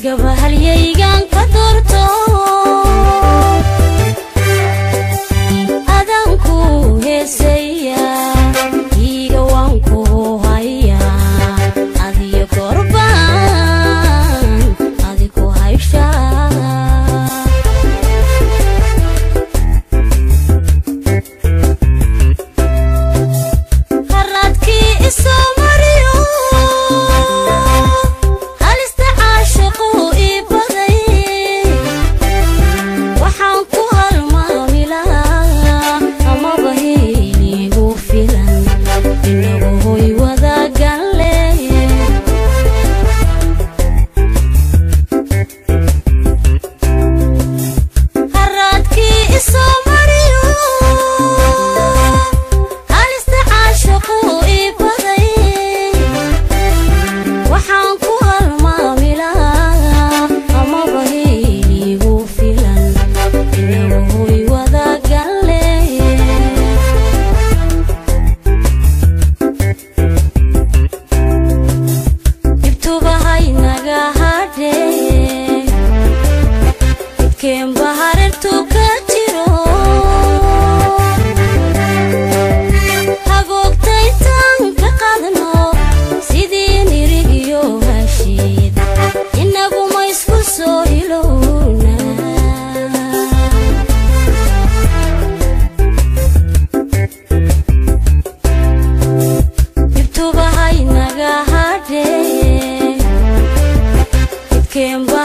adigaba halyaygan ka doorto adanku heesaya iiga waan ku haya adiyo korbaan adiku haysha haradkii isoo mariyo halista caashiqu ii baday waxaan ku halmaami lahaa amaba heligu filan inagu hoy wadaagan leh haraadkii isoo mariyo halista caashiqu ii baday waxaan ku halmaami lahaa amaba heligu filan inagu hoy wadaagan leh dibtubahaynaga hadhee midkeenba hareertu ka jiro hagoogtaytaan ka qadno sidii nirig iyo hashiid inaguma isku soo ilowna dibtubahaynaga hadhee midkeenba